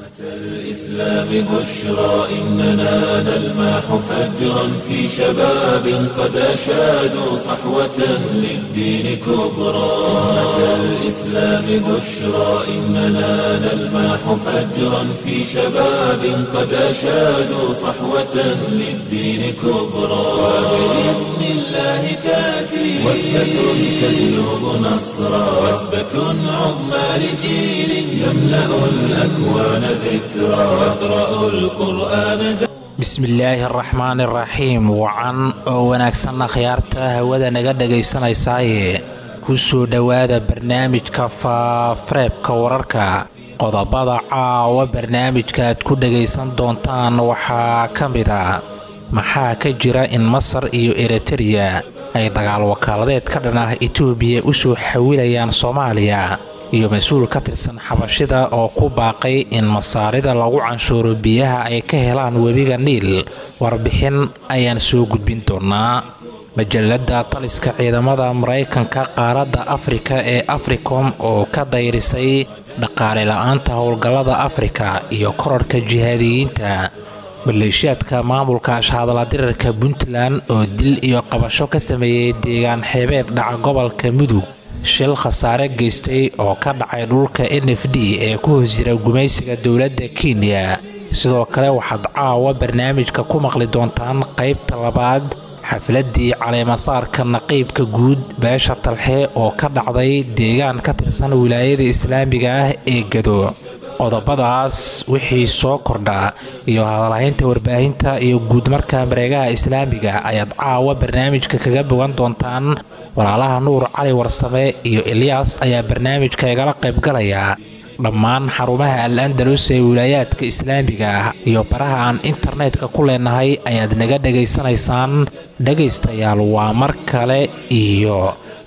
الإسلام بشرى إننا نلمح فجرا في شباب قد أشادوا صحوة للدين كبرى أمة الإسلام بشرى إننا نلمح فجرا في شباب قد أشادوا صحوة للدين كبرى وبإذن الله تأتي وثبة تجلب نصرا وثبة عظمى لجيل يملأ الأكوان ذكرى واقرأ القرآن bismillaahi araxmaan iraxiim wacan oo wanaagsanna khiyaarta hawada naga dhagaysanaysaaye ku soo dhowaada barnaamijka faafareebka wararka qodobada caawa barnaamijka aad ku dhagaysan doontaan waxaa ka mid a maxaa ka jira in masar iyo eritereya ay dagaal wakaaladeed ka dhan ah etoobiya u soo xawilayaan soomaaliya iyo mas-uul ka tirsan xabashida oo ku baaqay in masaarida lagu canshuuro biyaha ay ka helaan webiga niil warbixin ayaan soo gudbin doonaa majalada taliska ciidamada maraykanka qaaradda afrika ee africom oo ka dayrisay dhaqaale la-aanta howlgallada afrika iyo korarhka jihaadiyiinta maleeshiyaadka maamulka ashahadaladirirka puntland oo dil iyo qabasho ka sameeyey deegaan xeebeed dhaca gobolka mudug shil khasaare geystay oo ka dhacay dhulka n f d ee ku hoos jira gumaysiga dowladda kenya sidoo kale waxaad caawa barnaamijka ku maqli doontaan qaybta labaad xafladii caleemasaarka naqiibka guud beesha talxe oo ka dhacday deegaan ka tirsan wilaayada islaamiga ah ee gado qodobadaas wixii soo kordha iyo hadalhaynta warbaahinta iyo guudmarka mareegaha islaamiga ayaad caawa barnaamijka kaga bogan doontaan walaalaha nuur cali warsame iyo elyaas ayaa barnaamijka igala qaybgalaya dhammaan xarumaha al andalus ee wilaayaadka islaamiga ah iyo baraha aan internetka ku leenahay ayaad naga dhegaysanaysaan dhegaystayaal waa mar kale iyo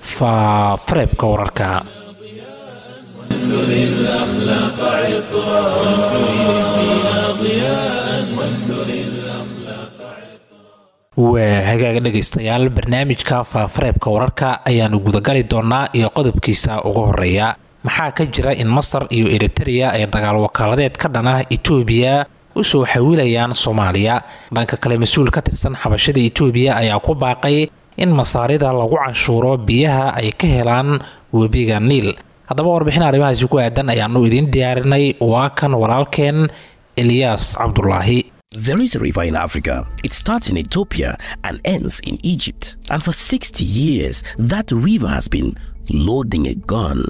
faafareebka wararka وانثر الأخلاق عطرا وانثر الدين ضياء وانثر الأخلاق waa hagaaga dhegaystayaal barnaamijka faafareebka wararka ayaanu gudagali doonaa iyo qodobkiisa ugu horeeya maxaa ka jira in masar iyo eritereya ay dagaal wakaaladeed ka dhan ah etoobiya u soo xawilayaan soomaaliya dhanka kale mas-uul ka tirsan xabashada etoobiya ayaa ku baaqay in masaarida lagu canshuuro biyaha ay ka helaan webiga niil haddaba warbixin arrimahaasi ku aadan ayaanu idiin diyaarinay waa kan walaalkeen eliyaas cabdulaahi There is a river in Africa. It starts in Ethiopia and ends in Egypt. And for 60 years, that river has been loading a gun.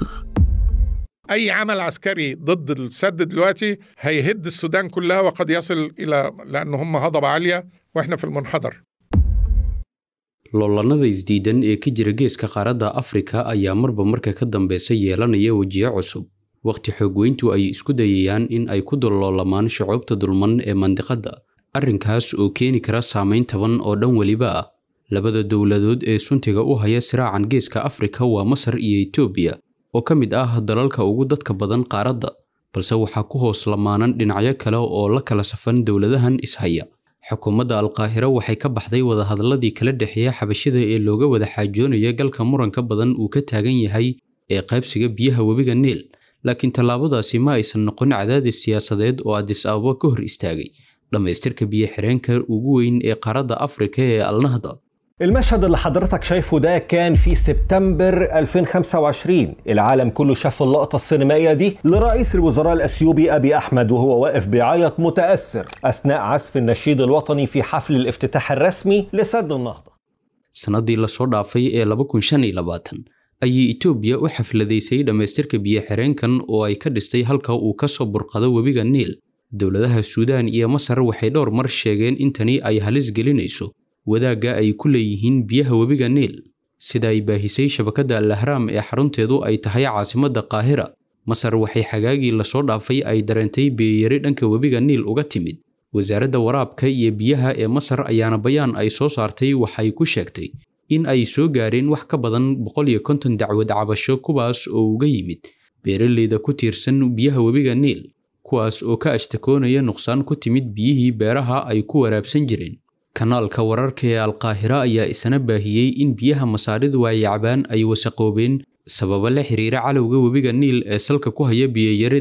اي عمل عسكري ضد السد دلوقتي هيهد السودان كلها وقد يصل الى لان هم هضبه عاليه واحنا في المنحدر loolanada isdiidan ee ka jira geeska qaaradda afrika ayaa marba marka ka dambeysa yeelanaya wejiyo cusub wakhti xoogweyntu ay isku dayayaan in ay ku dulloolamaan shucuubta dulman ee mandiqadda arrinkaas oo keeni kara saameyn taban oo dhan weliba ah labada dowladood ee suntiga u haya siraacan geeska afrika waa masar iyo etoobiya oo ka mid ah dalalka ugu dadka badan qaaradda balse waxaa ku hoos lamaanan dhinacyo kale oo la kala safan dowladahan ishaya xukuumadda alqaahiro waxay ka baxday wadahadalladii kala dhexeeya xabashida ee looga wada xaajoonaya galka muranka badan uu ka taagan yahay ee qaybsiga biyaha webiga niil laakiin tallaabadaasi ma aysan noqon cadaadis siyaasadeed oo adis ababa ka hor istaagay dhammaystirka biyo xireenka ugu weyn ee qaaradda afrika ee alnahda المشهد اللي حضرتك شايفه ده كان في سبتمبر 2025 العالم كله شاف اللقطة السينمائية دي لرئيس الوزراء الأثيوبي أبي أحمد وهو واقف بيعيط متأثر أثناء عزف النشيد الوطني في حفل الافتتاح الرسمي لسد النهضة sannadii lasoo dhaafay ee laba kun shan iyo labaatan ayay etoobiya u xafladaysay dhammaystirka biyo xireenkan oo ay ka dhistay halka uu ka soo burqado webiga niil dowladaha suudaan iyo masar waxay dhowr mar sheegeen in tani ay halis gelinayso wadaagga ay ku leeyihiin biyaha webiga niil sida ay baahisay shabakadda al ahraam ee xarunteedu ay tahay caasimadda qaahira masar waxay xagaagii lasoo dhaafay ay dareentay biyayari dhanka webiga niil uga timid wasaaradda waraabka iyo biyaha ee masar ayaana bayaan ay soo saartay waxay ku sheegtay in ay soo gaareen wax ka badan boqol iyo konton dacwad cabasho kuwaas oo uga yimid beeraleyda ku tiirsan biyaha webiga niil kuwaas oo ka ashtakoonaya nuqsaan ku timid biyihii beeraha ay ku waraabsan jireen kanaalka wararka ee alqaahira ayaa isna baahiyey in biyaha masaaridu ay yacbaan ay wasaqoobeen sababo la xiriira calowga webiga niil ee salka ku haya biyayarida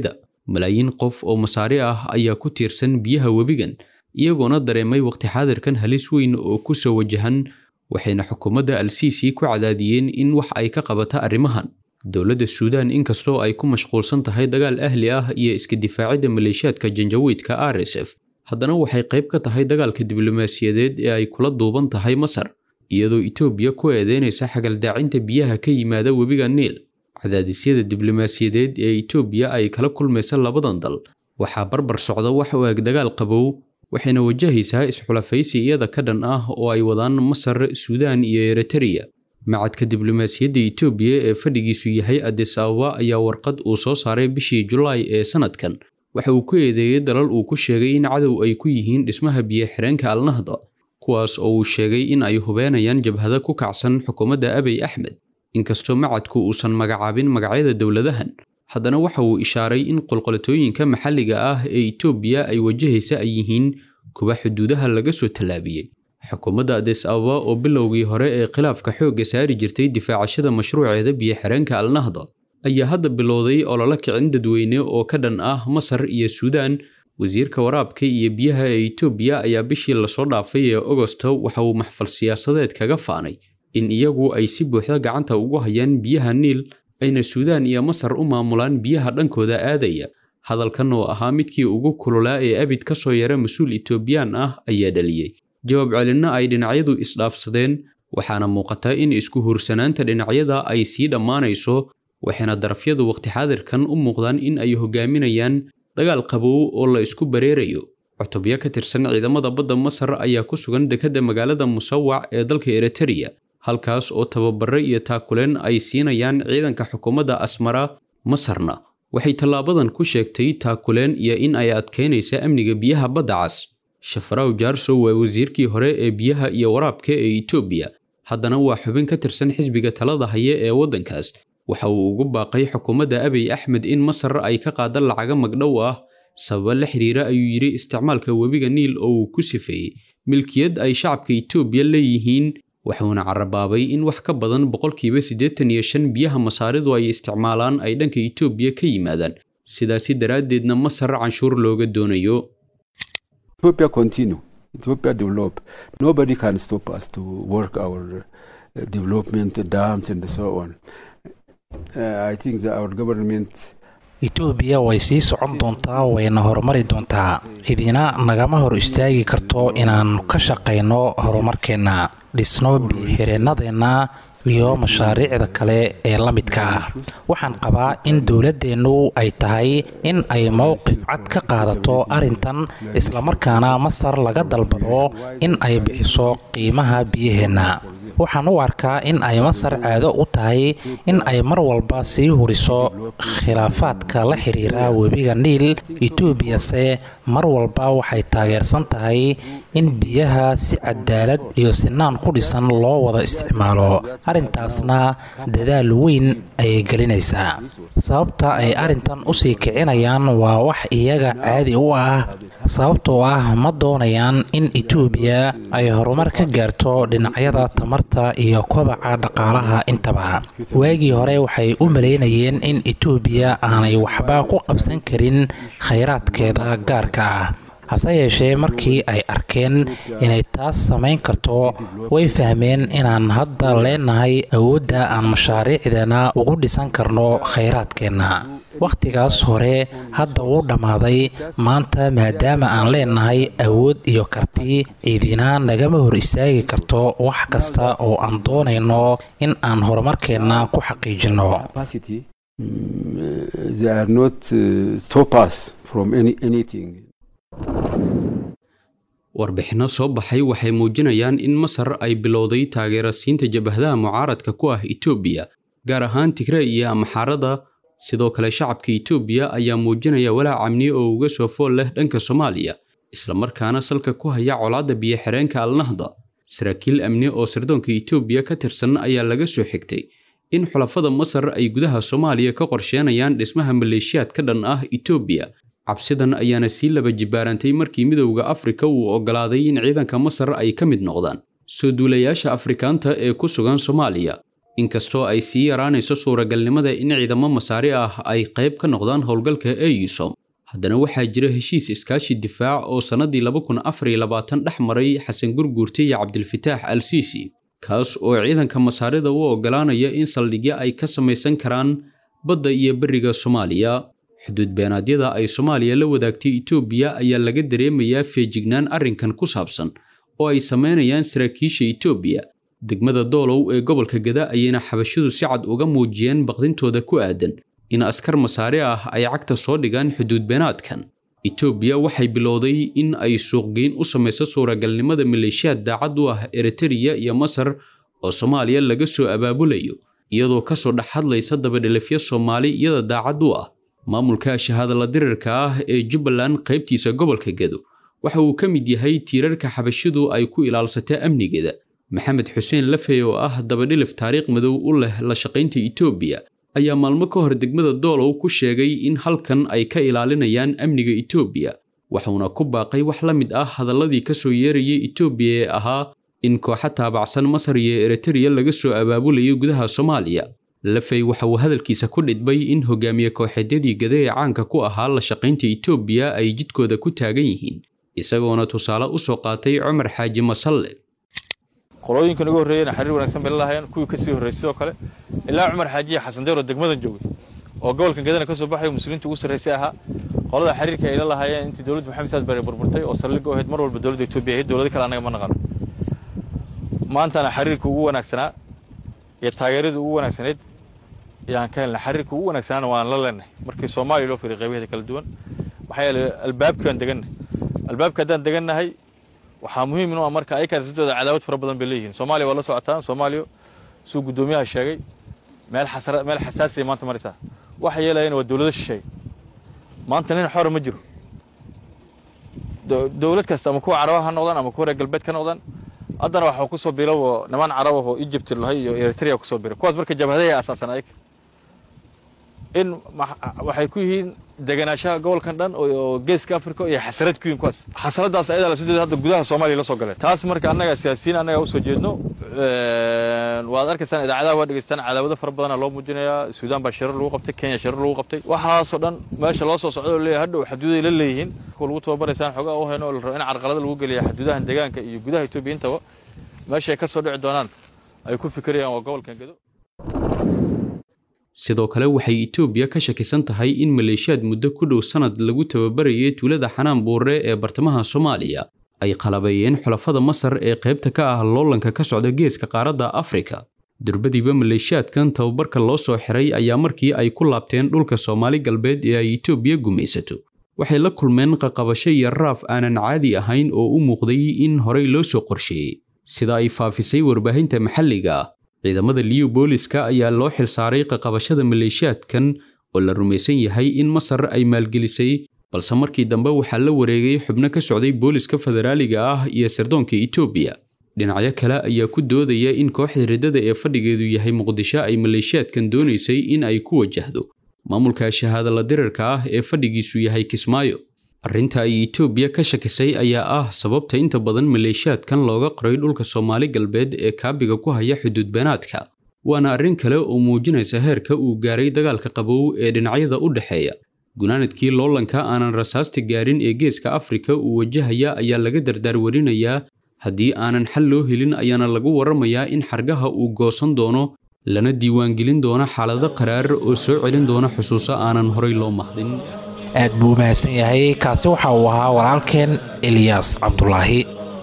malaayiin qof oo masaari ah ayaa ku tiirsan biyaha webigan iyagoona dareemay waqti xaadirkan halis weyn oo ku soo wajahan waxayna xukuumadda al-siisi ku cadaadiyeen in wax ay ka qabata arrimahan dowladda suudaan inkastoo ay ku mashquulsan tahay dagaal ahli ah iyo iska difaacidda maleeshiyaadka janjawiidka r s f haddana waxay qayb ka tahay dagaalka diblomaasiyadeed ee ay kula duuban tahay masar iyadoo itoobiya ku eedeynaysa xagaldaacinta biyaha ka yimaada webiga niil cadaadisyada diblomaasiyadeed ee itoobiya ay kala kulmaysa labadan dal waxaa barbar socda wax u eg dagaal qabow waxayna wajahaysaa isxulafaysi iyada ka dhan ah oo ay wadaan masar suudaan iyo eritreya macadka diblomaasiyadda itoobiya ee fadhigiisu yahay adis ababa ayaa warqad uu soo saaray bishii julaay ee sanadkan waxa uu ku eedeeyey dalal uu ku sheegay in cadow ay ku yihiin dhismaha biyo-xireenka alnahda kuwaas oo uu sheegay in ay hubeenayaan jabhada ku kacsan xukuumadda abiy axmed inkastoo macadku uusan magacaabin magacyada dowladahan haddana waxa uu ishaaray in qolqolatooyinka maxalliga ah ee itoobiya ay wajahaysa ay yihiin kuwa xuduudaha laga soo tallaabiyey xukuumadda adis ababa oo bilowgii hore ee khilaafka xoogga saari jirtay difaacashada mashruuceeda biyo-xireenka alnahda ayaa hadda bilowday ololo kicin dadweyne oo ka dhan ah masar iyo suudaan wasiirka waraabka iyo biyaha ee itoobiya ayaa bishii lasoo dhaafay ee ogosto waxa uu maxfal siyaasadeed kaga faanay in iyagu ay si buuxda gacanta ugu hayaan biyaha niil ayna suudaan iyo masar u maamulaan biyaha dhankooda aadaya hadalkan oo ahaa midkii ugu kululaa ee abid ka soo yara mas-uul itoobiyaan ah ayaa dhaliyey jawaab celinna ay dhinacyadu isdhaafsadeen waxaana muuqata in isku hursanaanta dhinacyada ay sii dhammaanayso waxayna darafyadu waqti xaadirkan u muuqdaan in ay hogaaminayaan dagaal qabow oo la isku bareerayo cutubyo ka tirsan ciidamada badda masar ayaa ku sugan dekedda magaalada musawac ee dalka eritreya halkaas oo tababare iyo taakuleen ay siinayaan ciidanka xukuumadda asmara masarna waxay tallaabadan ku sheegtay taakuleen iyo in ay adkeynaysa amniga biyaha badda cas shafaraw jaarso waa wasiirkii hore ee biyaha iyo waraabka ee itoobiya haddana waa xubin ka tirsan xisbiga talada haya ee waddankaas waxa uu ugu baaqay xukuumadda abiy axmed in masar ay ka qaada lacaga magdhow ah sababa la xiriira ayuu yidhi isticmaalka webiga niil oo uu ku sifeeyey milkiyad ay shacabka itoobiya leeyihiin wuxuuna carabaabay in wax ka badan boqolkiiba siddeetan iyo shan biyaha masaaridu ay isticmaalaan ay dhanka itoobiya ka yimaadaan sidaasi daraaddeedna masar canshuur looga doonayo Ethiopia continue. Ethiopia develop. Nobody can stop us to work our uh, development dams and so on. Uh, I think that our government itoobiya way sii socon doontaa wayna horumari doontaa cidina nagama hor istaagi karto inaan ka shaqayno horumarkeenna dhisno biyo-xireennadeenna iyo mashaariicda kale ee la midka ah waxaan qabaa in dowladdeennu ay tahay in ay mowqif cad ka qaadato arrintan islamarkaana masar laga dalbado in ay bixiso qiimaha biyaheenna waxaan u arkaa in ay masar caado u tahay in ay mar walba sii huriso khilaafaadka la xiriira webiga niil etoobiyase mar walba waxay taageersan tahay in biyaha si cadaalad iyo sinaan ku dhisan loo wada isticmaalo arrintaasna dadaal weyn ayay gelinaysaa sababta ay arrintan usii kicinayaan waa wax iyaga caadi u ah sababtoo ah ma doonayaan in etoobiya ay horumar ka gaarto dhinacyada tamarta iyo kobaca dhaqaalaha intaba waagii hore waxay u malaynayeen in etoobiya aanay waxba ku qabsan karin khayraadkeeda gaarka ah hase yeeshee markii ay arkeen inay taas samayn karto way fahmeen inaan hadda leenahay awoodda aan mashaariicdeena ugu dhisan karno khayraadkeenna wakhtigaas hore hadda wuu dhammaaday maanta maadaama aan leenahay awood iyo karti ciidina nagama hor istaagi karto wax kasta oo aan doonayno in aan horumarkeenna ku xaqiijinno capacity, mm, they are not uh, stop us from any, anything. warbixinno soo baxay waxay muujinayaan in masar ay bilowday taageera siinta jabahadaha mucaaradka ku ah itoobiya gaar ahaan tigre iyo amxaarada sidoo kale shacabka itoobiya ayaa muujinaya walaac amni oo uga soo fool leh dhanka soomaaliya islamarkaana salka ku haya colaadda biyo-xireenka alnahda saraakiil amni oo sirdoonka itoobiya ka tirsan ayaa laga soo xigtay in xulafada masar ay gudaha soomaaliya ka qorsheenayaan dhismaha maleeshiyaad ka dhan ah itoobiya cabsidan ayaana sii laba jibaarantay markii midowda afrika uu oggolaaday in ciidanka masar ay ka mid noqdaan soo duulayaasha afrikaanta ee ku sugan soomaaliya inkastoo ay sii yaraanayso suuragalnimada in ciidamo masaari ah ay qayb ka noqdaan howlgalka eusom haddana waxaa jira heshiis iskaashi difaac oo sannadii laba kun afar iyo labaatan dhex maray xasan gurguurte iyo cabdilfataax al siisi kaas oo ciidanka masaarida u oggolaanaya in saldhigyo ay ka samaysan karaan badda iyo beriga soomaaliya xuduud beenaadyada ay soomaaliya la wadaagtay etoobiya ayaa laga dareemayaa feejignaan arrinkan ku saabsan oo ay samaynayaan saraakiisha etoobiya degmada doolow ee gobolka gada ayayna xabashidu si cad uga muujiyeen baqdintooda ku aadan in askar masaare ah ay cagta soo dhigaan xuduud beenaadkan etoobiya waxay bilowday in ay suuqgeyn u samayso suuragalnimada maleeshiyaad daacad u ah eritariya iyo masar oo soomaaliya laga soo abaabulayo iyadoo kasoo dhex hadlaysa dabadhelifyo soomaali iyada daacad u ah maamulka shahaadala dirirka ah ee jubbaland qaybtiisa gobolka gedo waxa uu ka mid yahay tiirarka xabashidu ay ku ilaalsata amnigeeda maxamed xuseen lafey oo ah dabadhilif taariikh madow u leh la shaqaynta etoobiya ayaa maalmo ka hor degmada doolow ku sheegay in halkan ay ka ilaalinayaan amniga etoobiya waxuuna ku baaqay wax la mid ah hadalladii ka soo yeerayay etoobiya ee ahaa in kooxo taabacsan masar iyo eritariya laga soo abaabulayo gudaha soomaaliya lafey waxa uu hadalkiisa ku dhidbay in hogaamiye kooxeedyadii gada ee caanka ku ahaa la shaqaynta etoobiya ay jidkooda ku taagan yihiin isagoona tusaale u soo qaatay cumar xaaji masalle qolooyinkan ugu horreeyena xariir wanaagsan bay la lahaayeen kuwii ka sii horreysay sidoo kale ilaa cumar xaajiya xasan deer oo degmadan joogay oo gobolkan gadana ka soo baxay muslimiinta ugu sarraysay ahaa qolada xiriirka ay la lahaayeen intii dowladda maxamed saad bare burburtay oo saldhigga u ahayd mar walba dowladda etoobiya ahayd dowlado kale annaga ma naqano maantana xiriirka ugu wanaagsanaa iyo taageerada ugu wanaagsaneed ayaan ka helnay xiriirka ugu wanaagsanaana waan la leenahay markii soomaaliya loo firay qaybaheeda kala duwan maxaa yeelay albaabkii waan degannahay albaabka haddaan degannahay waxaa muhiim inuu marka ayakaas sidooda cadaawad fara badan bay leeyihiin soomaaliya waa la socotaan soomaaliya suu guddoomiyaha sheegay meel xasara meel xasaasiya maanta maraysaa waxa yeelayana waa dowlado shisheeye maanta nin xora ma jiro dowlad kasta ama kuwa carabaha ha noqdaan ama kuwa reer galbeed ka noqdaan haddana waxaa ku soo bilow niman carab ah oo egypt lahay iyo eritrea ku soo biray kuwaas marka jabhadahay asaasan ayaga in waxay ku yihiin deganaanshaha gobolkan dhan oo geeska africa iyo xasarad ku yihin kuwaas xasaradaas ayadaa lasideeda hadda gudaha soomaaliya la soo galeen taas marka annaga siyaasiyiin annaga usoo jeedno waad arkaysaan idaacadaha waa dhegeystaan cadaawado fara badana loo muujinayaa suudaan baa shirar lagu qabtay kenya shirar lagu qabtay waxaasoo dhan meesha loo soo socdo oo leeyahay hadhow xaduuday la leeyihiin kuwa lagu tababaraysaan xogaa u hayno oo la rabo in carqalada lagu geliya xaduudahan deegaanka iyo gudaha etoobiya intaba meesha ay ka soo dhici doonaan ay ku fikirayaan waa gobolkan gedo sidoo kale waxay etoobiya ka shakisan tahay in maleeshiyaad muddo ku dhow sannad lagu tababarayay tuulada xanaan buure ee bartamaha soomaaliya ay qalabeeyeen xulafada masar ee qaybta ka ah loolanka ka socda geeska qaaradda afrika durbadiiba maleeshiyaadkan tababarka loo soo xiray ayaa markii ay ku laabteen dhulka soomaali galbeed ee ay etoobiya gumaysato waxay la kulmeen qaqabasho iyo raaf aanan caadi ahayn oo u muuqday in horey loo soo qorsheeyey sida ay faafisay warbaahinta maxalliga ah ciidamada liyu booliska ayaa loo xilsaaray qaqabashada maleeshiyaadkan oo la rumaysan yahay in masar ay maalgelisay balse markii dambe waxaa la wareegay xubno ka socday booliska federaaliga ah iyo sirdoonka etoobiya dhinacyo kale ayaa ku doodaya in kooxda riddada ee fadhigeedu yahay muqdisho ay maleeshiyaadkan doonaysay in ay ku wajahdo maamulka shahaadala dirirka ah ee fadhigiisu yahay kismaayo arrinta ay etoobiya ka shakisay ayaa ah sababta inta badan maleeshiyaadkan looga qoray dhulka soomaali galbeed ee kaabiga ku haya xuduud beenaadka waana arrin kale oo muujinaysa heerka uu gaaray dagaalka qabow ee dhinacyada u dhexeeya gunaanadkii loolanka aanan rasaasta gaarin ee geeska afrika uu wajahaya ayaa laga dardaarwarinayaa haddii aanan xal loo helin ayaana lagu warramayaa in xargaha uu goosan doono lana diiwaangelin doono xaalado qaraar oo soo celin doona xusuuso aanan horay loo mahdin aad buu u mahadsan yahay kaasi waxa uu ahaa walaalkeen eliyaas cabdulaahi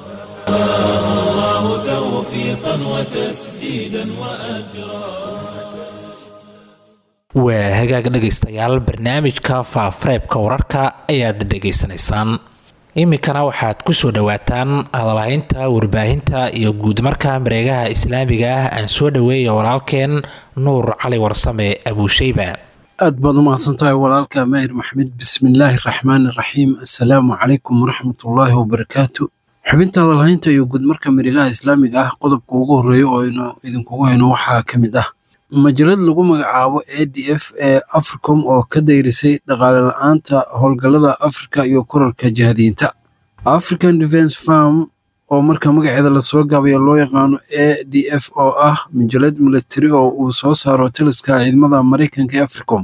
waa hagaag dhegaystayaal barnaamijka faafareebka wararka ayaad dhegaysanaysaan iminkana waxaad ku soo dhowaataan hadalhaynta warbaahinta iyo guudmarka mareegaha islaamiga ah aan soo dhoweeya walaalkeen nuur cali warsame abuusheyba aad baad u mahadsantahay walaalka maahir maxmed bismillaahi raxmaani raxiim assalaamu calaykum waraxmatullaahi wabarakaatu xubinta hadalhaynta iyo guudmarka mareegaha islaamiga ah qodobka ugu horreeya oo aynu idinkugu hayno waxaa ka mid ah majalad lagu magacaabo a d f ee africom oo ka dayrisay dhaqaale la-aanta howlgallada afrika iyo korarka jihadiyiinta african defence farm oo marka magaceeda lasoo gaabayo loo yaqaano a d f oo ah majalad milatari oo uu soo saaro taliska ciidamada maraykanka ee africom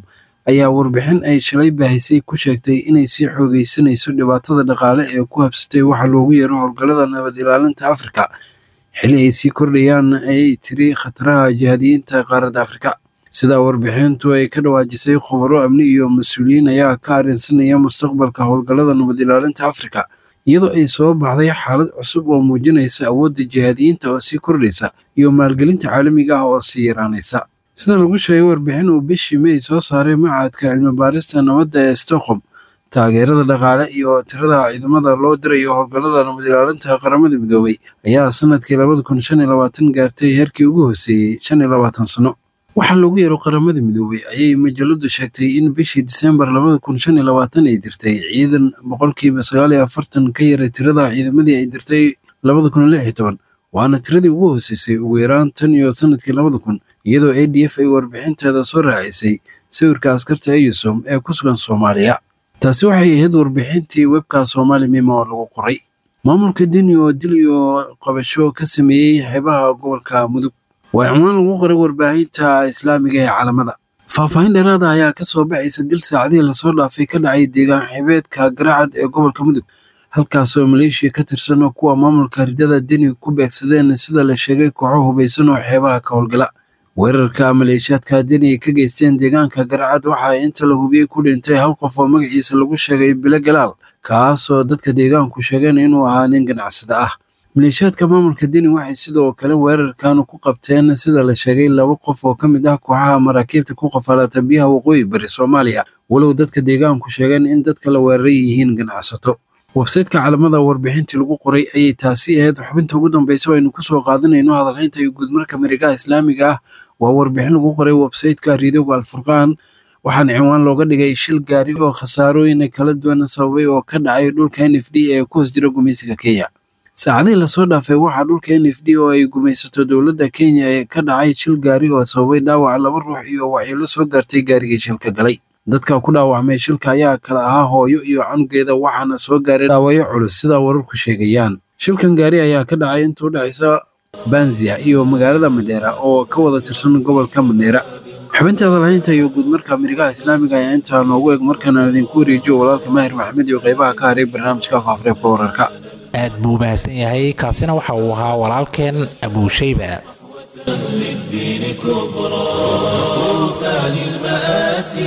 ayaa warbixin ay shalay baahisay ku sheegtay inay sii xoogeysanayso dhibaatada dhaqaale ee ku habsatay waxa loogu yeero howlgallada nabad ilaalinta afrika xili ay sii kordhayaan ayay tiri khataraha jihaadiyiinta qaaradda afrika sidaa warbixintu ay ka dhawaajisay khubaro amni iyo mas-uuliyiin ayaa ka arrinsanaya mustaqbalka howlgallada nabad ilaalinta afrika iyadoo ay soo baxday xaalad cusub oo muujinaysa awoodda jihaadiyiinta oo sii kordhaysa iyo maalgelinta caalamiga ah oo sii yaraanaysa sida lagu sheegay warbixin uu bishii may soo saaray macadka cilmibaarista nabadda ee stockholm taageerada dhaqaale iyo tirada ciidamada loo dirayo howlgallada nabad ilaalinta qaramada midoobay ayaa sanadkii labada kun shan iyo labaatan gaartay heerkii ugu hooseeyey shan iyo labaatan sano waxaa loogu yeero qaramada midoobay ayay majaladu sheegtay in bishii disembar labada kun shan iyo labaatan ay dirtay ciidan boqolkiiba sagaal iyo afartan ka yaray tirada ciidamadii ay dirtay labada kun lix iyo toban waana tiradii ugu hooseysay ugu yaraan tan iyo sanadkii labada kun iyadoo a d f ay warbixinteeda soo raacisay sawirka askarta eyusom ee ku sugan soomaaliya taasi waxay ahayd warbixintii webka soomaali mima oo lagu qoray maamulka deni oo dil iyo qabasho ka sameeyey xeebaha gobolka mudug waa cunwaan lagu qoray warbaahinta islaamiga ee calamada faahfaahin dheeraada ayaa ka soo baxaysa dil saacadihii lasoo dhaafay ka dhacay deegaan xibeedka garacad ee gobolka mudug halkaasoo maleeshiya ka tirsan oo kuwa maamulka ridada deni ku beegsadeen sida la sheegay kooxo hubaysan oo xeebaha ka howlgala weerarka maleeshiyaadka deni ay ka geysteen deegaanka garacad waxaa inta la hubiyey ku dhintay hal qof oo magaciisa lagu sheegay bilo galaal kaasoo dadka deegaanku sheegeen inuu ahaa nin ganacsada ah maleeshiyaadka maamulka deni waxay sidoo kale weerarkan ku qabteen sida la sheegay laba qof oo ka mid ah kooxaha maraakiibta ku qafalata biyaha waqooyi bari soomaaliya walow dadka deegaanku sheegeen in dadka la weeraray yihiin ganacsato websayteka calamada warbixintii lagu qoray ayay taasi ahayd xubinta ugu dambeysa aynu kusoo qaadanayno hadalhaynta iyo guudmarka marigaha islaamiga ah waa warbixin lagu qoray websayteka riidowga alfurqaan waxaana cinwaan looga dhigay shil gaari oo khasaarooyin kala duwan sababay oo ka dhacay dhulka n f d ee ku hoos jira gumaysiga kenya saacadihii lasoo dhaafay waxaa dhulka n f d oo ay gumaysato dowladda kenya ee ka dhacay shil gaari oo sababay dhaawac laba ruux iyo waxyeelo soo gaartay gaarigii shilka galay dadka ku dhaawacmay shilka ayaa kala ahaa hooyo iyo canugeeda waxaana soo gaaray dhaawacyo culus sidaa wararku sheegayaan shilkan gaari ayaa ka dhacay inta u dhexaysa banzia iyo magaalada madheera oo ka wada tirsan gobolka madheera xubinta hadalhaynta iyo guudmarka mirigaha islaamiga ayaa intaa noogu eg markaana idinku wareejiyo walaalka maahir maxamed iyo qeybaha ka haray barnaamijka faafareebka wararka aad buu mahadsan yahay kaasina waxa uu ahaa walaalkeen abuushayba للدين كبرى طوفان المآسي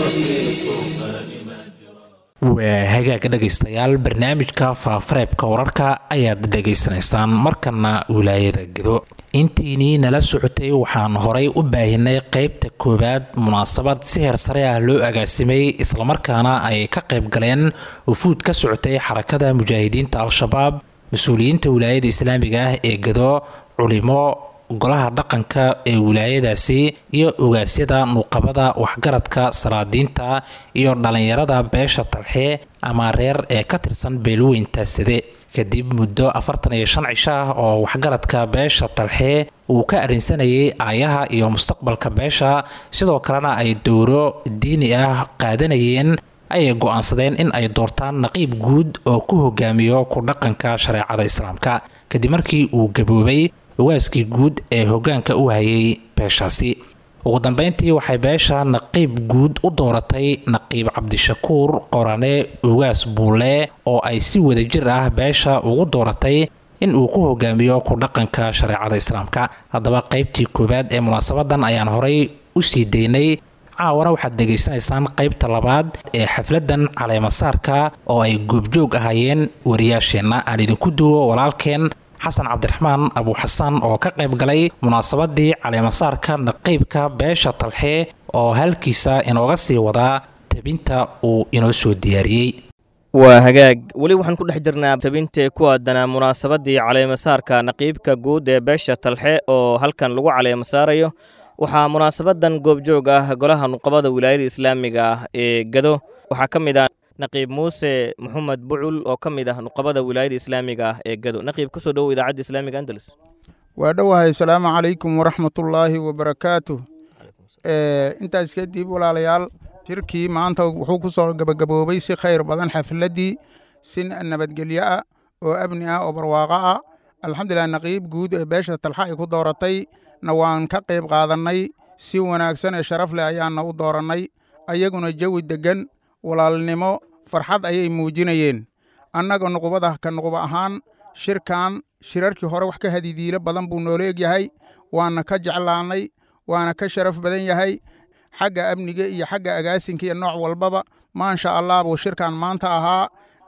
waa hagaaga dhegaystayaal barnaamijka faafareebka wararka ayaad dhegaysanaysaan markana wilaayada gedo intiinii nala socotay waxaan horay u baahinay qeybta koowaad munaasabad si heer sare ah loo agaasimay islamarkaana ay ka qayb galeen wufuud ka socotay xarakada mujaahidiinta al-shabaab mas-uuliyiinta wilaayada islaamiga ah ee gedo culimo golaha dhaqanka ee wilaayadaasi iyo ogaasyada nuuqabada waxgaradka salaadiinta iyo dhallinyarada beesha talxe ama reer ee ka tirsan beelweynta side kadib muddo afartan iyo shan cisho ah oo waxgaradka beesha talxe uu ka arrinsanayay aayaha iyo mustaqbalka beesha sidoo kalena ay dowro diini ah qaadanayeen ayay go-aansadeen in ay doortaan naqiib guud oo ku hogaamiyo ku dhaqanka shareecada islaamka kadib markii uu gaboobay ogaaskii guud ee hogaanka u hayay beeshaasi ugu dambeyntii waxay beesha naqiib guud u dooratay naqiib cabdishakuur qorane ogaas buule oo ay si wadajir ah beesha ugu dooratay in uu ku hogaamiyo ku dhaqanka shareecada islaamka haddaba qeybtii koowaad ee munaasabadan ayaan horay u sii daynay caawana waxaad dhegaysanaysaan qeybta labaad ee xafladan caleemasaarka oo ay goobjoog ahaayeen wariyaasheenna aan idinku duwo walaalkeen xasan cabdiraxmaan abuuxasan oo ka qayb galay munaasabadii caleemasaarka naqiibka beesha talxe oo halkiisa inooga sii wadaa tabinta uu inoo soo diyaariyey waa hagaag weli waxaan ku dhex jirnaa tabintii ku aadanaa munaasabadii caleemasaarka naqiibka guud ee beesha talxe oo halkan lagu caleemasaarayo waxaa munaasabadan goobjoog ah golaha nuqabada wilaayada islaamiga ah ee gado waxaa ka mid ah naqiib muuse maxamed bucul oo ka mid ah nuqabada wilaayada islaamiga ah ee gado naqiib kusoo dhowow idaacadda islaamiga andalus waa dhowahay asalaamu calaykum waraxmatullaahi wabarakaatu intaas kadib walaalayaal shirkii maanta wuxuu ku soo gabagaboobay si khayr badan xafladdii si nabadgelyo ah oo amni ah oo barwaaqo ah alxamdulilah naqiib guud ee beesha talxa ay ku dooratay na waan ka qayb qaadannay si wanaagsan ee sharaf leh ayaana u doorannay ayaguna jawi deggan walaalnimo farxad ayay muujinayeen annaga nuqubada ka nuquba ahaan shirkan shirarkii hore wax ka hadidiilo badan buu noola egyahay waana ka jeclaannay waana ka sharaf badan yahay xagga amniga iyo xagga agaasinka iyo nooc walbaba maasha allah buu shirkan maanta ahaa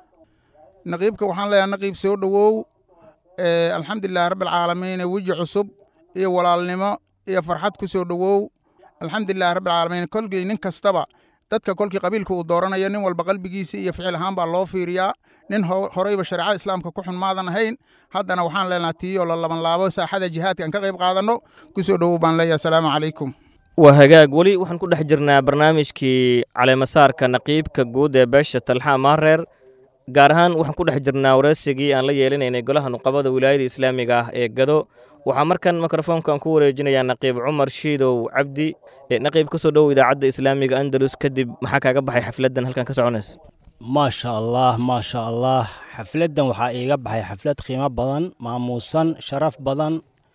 naqiibka waxaan leeyahay naqiib soo dhowow alxamdulilahi rabbilcaalamiin weji cusub iyo walaalnimo iyo farxad ku soo dhowow alxamdulilahi rabbilcaalamiin kolkii nin kastaba dadka kolkii qabiilka uu dooranayo nin walba qalbigiisa iyo ficil ahaan baa loo fiiriyaa nin horeyba shareecada islaamka ku xun maadan ahayn haddana waxaan leenaha tiiyoo la laban laabo saaxada jihaadka aan ka qayb qaadanno ku soo dhowow baan leeyahay asalaamu calaykum waa hagaag weli waxaan ku dhex jirnaa barnaamijkii caleemasaarka naqiibka guud ee beesha talxa maareer gaar ahaan waxaan ku dhex jirnaa wareysigii aan la yeelinaynay golaha nuqabada wilaayada islaamiga ah ee gado waxaa markan mikrofoonkan ku wareejinayaa naqiib cumar shiidow cabdi naqiib ka soo dhowow idaacadda islaamiga andalus kadib maxaa kaaga baxay xafladdan halkan ka soconaysa maasha allah maasha allah xafladdan waxaa iiga baxay xaflad qiimo badan maamuusan sharaf badan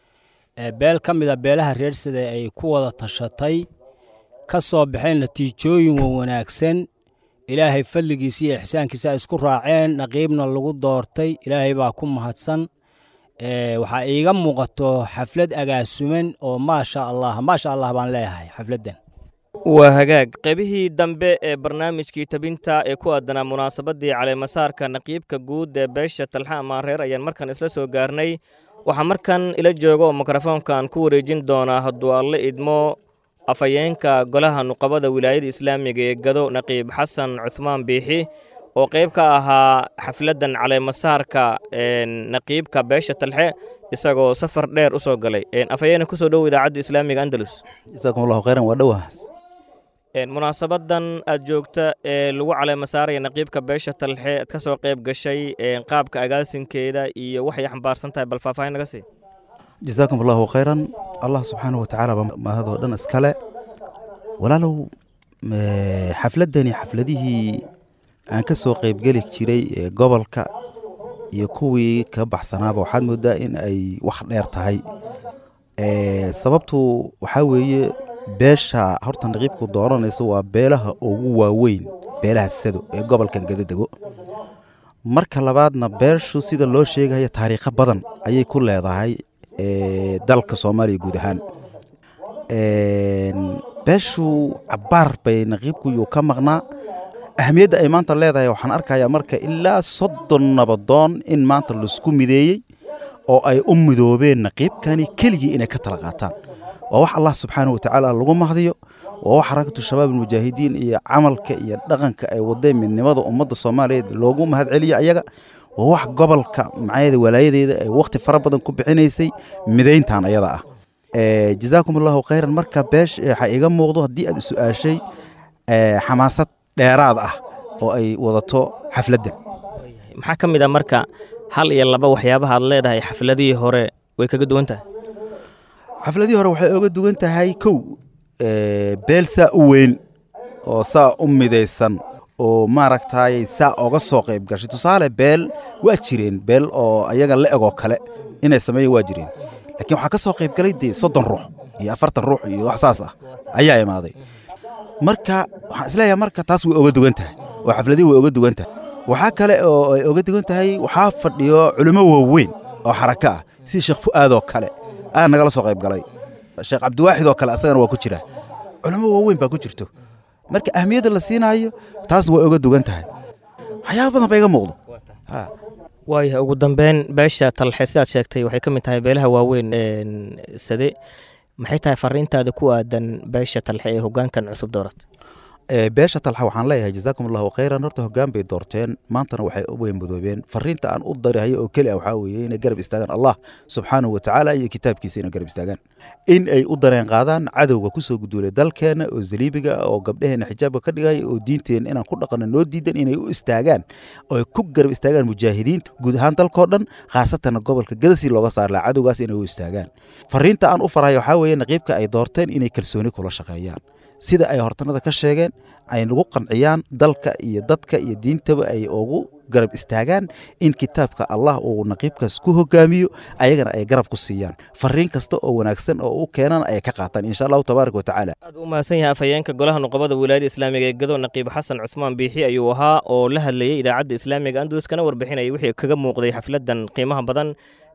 beel ka mida beelaha reersada ay ku wada tashatay ka soo baxeen natiijooyin wanaagsan ilaahay fadligiisa iyo ixsaankiisa ay isku raaceen naqiibna lagu doortay ilaahay baa ku mahadsan waxaa iiga muuqato xaflad agaasuman oo maasha allah maasha allah baan leeyahay xafladdan waa hagaag qaybihii dambe ee barnaamijkii tabinta ee ku aadanaa munaasabaddii caleemasaarka naqiibka guud ee beesha talxa amaareer ayaan markan isla soo gaarnay waxaa markan ila jooga oo mikrofoonkan ku wareejin doonaa hadduu alle idmo afhayeenka golaha nuqabada wilaayada islaamiga ee gado naqiib xasan cuhmaan biixi oo qayb ka ahaa xafladdan caleemasaarka naqiibka beesha talxe isagoo safar dheer u soo galay afhayeene kusoo dhow idaacadda islaamiga andalus jasaakum allahu khayran waa dhowaas munaasabadan aad joogta ee lagu caleemasaaraya naqiibka beesha talxe aad ka soo qayb gashay qaabka agaasinkeeda iyo waxay xambaarsan tahay bal faahfaahin naga sii jasaakum allahu khayran allah subxaanahu watacaala baa mahadoo dhan iskale walaalow xafladdani xafladihii aan ka soo qaybgeli jiray ee gobolka iyo kuwii ka baxsanaaba waxaad moodaa in ay wax dheer tahay sababtu waxaa weeye beesha horta naqiibku dooranaysa waa beelaha ugu waaweyn beelaha sado ee gobolkan gadadego marka labaadna beeshu sida loo sheegaya taariikho badan ayay ku leedahay dalka soomaaliya guud ahaan beeshu cabaar bay naqiibku yuu ka maqnaa ahamiyadda ay maanta leedahay waxaan arkayaa marka ilaa soddon nabadoon in maanta laisku mideeyey oo ay u midoobeen naqiibkani keligii inay ka tala qaataan waa wax allah subxaana wa tacaala lagu mahdiyo waa wax xarakatu shabaab almujaahidiin iyo camalka iyo dhaqanka ay wadeen midnimada ummadda soomaaliyeed loogu mahad celiyo ayaga waa wax gobolka macayada walaayadeeda ay wakhti fara badan ku bixinaysay midayntan ayada ah jazaakum allahu khayran marka beesh waxaa iga muuqdo haddii aad su-aashay xamaasad dheeraad ah oo ay wadato xafladdan maxaa ka mid a marka hal iyo laba waxyaabaha aad leedahay xafladihii hore way kaga duwan tahay xafladihii hore waxay oga duwan tahay kow beel saa u weyn oo saa u midaysan oo maaragtay saa oga soo qayb gashay tusaale beel waa jireen beel oo ayaga la egoo kale inay sameeyan waa jireen laakiin waxaa ka soo qayb galay dee soddon ruux iyo afartan ruux iyo wax saas ah ayaa imaaday marka waxaan isleeyahay marka taas way oga duwan tahay oo xafladihii way oga duwan tahay waxaa kale oo ay oga duwan tahay waxaa fadhiyo culimo waaweyn oo xarako ah sida sheekh fu'aadoo kale ayaa nagala soo qayb galay sheekh cabdiwaaxid oo kale asagana waa ku jira culimo waaweyn baa ku jirto marka ahmiyadda la siinaayo taas way oga duwan tahay waxyaaba badan ba iga muuqdo waayahay ugu dambeyn beesha talxe sidaad sheegtay waxay ka mid tahay beelaha waaweyn sade maxay tahay fariintaada ku aadan beesha talxe ee hogaankan cusub doorat beesha talxa waxaan leeyahay jazaakum allahu khayran horta hoggaan bay doorteen maantana waxay u weyn mudoobeen fariinta aan u darihayo oo keli ah waxaa weeye inay garab istaagaan allah subxaanahu wa tacaala iyo kitaabkiisa inay garab istaagaan in ay u dareen qaadaan cadowga kusoo guduulay dalkeenna oo zaliibiga ah oo gabdhaheenna xijaabka ka dhigaya oo diinteenna inaan ku dhaqanno noo diidan inay u istaagaan oo ay ku garab istaagaan mujaahidiinta guud ahaan dalkoo dhan khaasatanna gobolka gadasi looga saar laha cadowgaas inay u istaagaan fariinta aan u farayo waxaa weeye naqiibka ay doorteen inay kalsooni kula shaqeeyaan sida ay hortanada ka sheegeen ay nagu qanciyaan dalka iyo dadka iyo diintaba ay ugu garab istaagaan in kitaabka allah uu naqiibkaas ku hogaamiyo ayagana ay garab ku siiyaan fariin kasta oo wanaagsan oo u keenana ay ka qaataan insha allahu tabaaraka watacaala aad u mahadsan yahay afhayeenka golaha nuqabada wilaayada islaamiga ee gado naqiib xasan cuthmaan biixi ayuu ahaa oo la hadlayay idaacadda islaamiga andalus kana warbixinayay wixii kaga muuqday xafladan qiimaha badan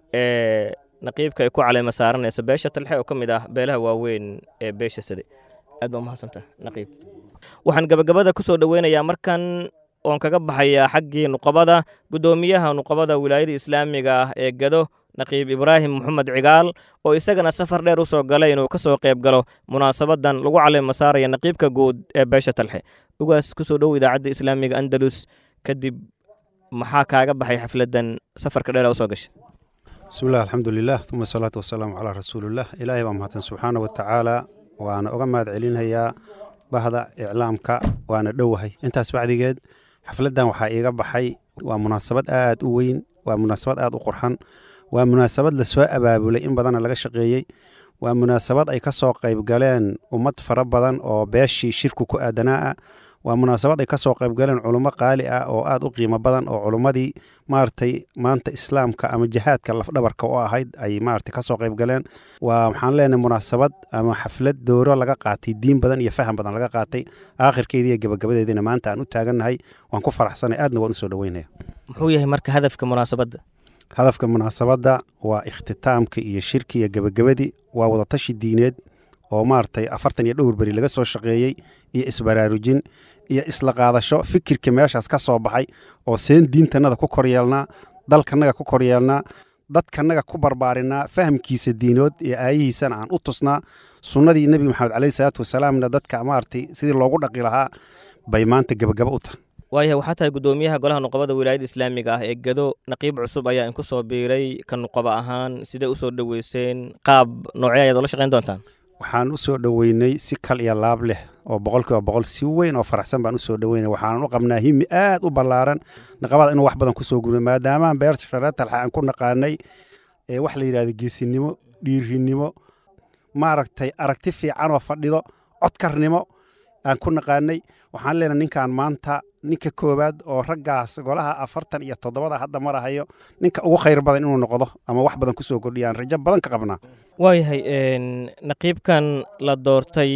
ee naqiibka ay ku caleema saaranaysa beesha talxe oo ka mid ah beelaha waaweyn ee beesha sade aad baa umahadsantaha naqiib waxaan gabagabada ku soo dhoweynayaa markan oon kaga baxayaa xaggii nuqabada guddoomiyaha nuqabada wilaayada islaamiga ah ee gado naqiib ibraahim moxamed cigaal oo isagana safar dheer u soo galay inuu ka soo qayb galo munaasabadan lagu caleema saaraya naqiibka guud ee beesha talxe ugaas ku soo dhow idaacadda islaamiga andalus kadib maxaa kaaga baxay xafladan safarka dheer usoo gashay bismillahi alxamdulilah uma asalaatu wasalaamu calaa rasuulilah ilaahay baa mahadsan subxaana wa tacaala waana uga mahad celinayaa bahda iclaamka waana dhowahay intaas bacdigeed xafladdan waxaa iiga baxay waa munaasabad aad u weyn waa munaasabad aad u qurxan waa munaasabad lasoo abaabulay in badanna laga shaqeeyey waa munaasabad ay ka soo qayb galeen ummad fara badan oo beeshii shirku ku aadanaa ah waa munaasabad ay ka soo qayb galeen culummo qaali ah oo aad u qiimo badan oo culummadii maaragtay maanta islaamka ama jihaadka lafdhabarka u ahayd ay maaragtay ka soo qayb galeen waa waxaan leenahay munaasabad ama xaflad dooro laga qaatay diin badan iyo faham badan laga qaatay aakhirkeedii iyo gabagabadeediina maanta aan u taagannahay waan ku faraxsanay aadna waan u soo dhoweynaya muxuu yahay marka hadafka munaasabadda hadafka munaasabadda waa ikhtitaamka iyo shirki iyo gabagabadii waa wadatashi diineed oo maaragtay afartan iyo dhowr beri laga soo shaqeeyey iyo isbaraarujin iyo isla qaadasho fikirka meeshaas ka soo baxay oo seen diintannada ku koryeelnaa dalkannaga ku koryeelnaa dadkannaga ku barbaarinaa fahamkiisa diinood iyo aayihiisana aan u tusnaa sunnadii nebi maxamed caleyhi salaatu wasalaamna dadka maaragtay sidii loogu dhaqi lahaa bay maanta gebagaba u tahay waayahay waxaa tahay guddoomiyaha golaha nuqabada wilaayada islaamiga ah ee gado naqiib cusub ayaa inku soo biiray ka nuqaba ahaan sidee u soo dhoweyseen qaab noocee ayaad ula shaqayn doontaan waxaan u soo dhoweynay si kal iyo laab leh oo boqolkiiba boqol si weyn oo faraxsan baan u soo dhoweynay waxaanan u qabnaa himi aad u ballaaran naqabada inuu wax badan ku soo gurno maadaamaan beerta shareer talxa aan ku naqaanay ee wax la yidhahdo geesinimo dhiirinimo maaragtay aragti fiican oo fadhido codkarnimo aan ku naqaanay waxaan leenahay ninkan maanta ninka koowaad oo raggaas golaha afartan iyo toddobada hadda marahayo ninka ugu khayr badan inuu noqdo ama wax badan ku soo kordhiyaan rajo badan ka qabnaa waayahay naqiibkan la doortay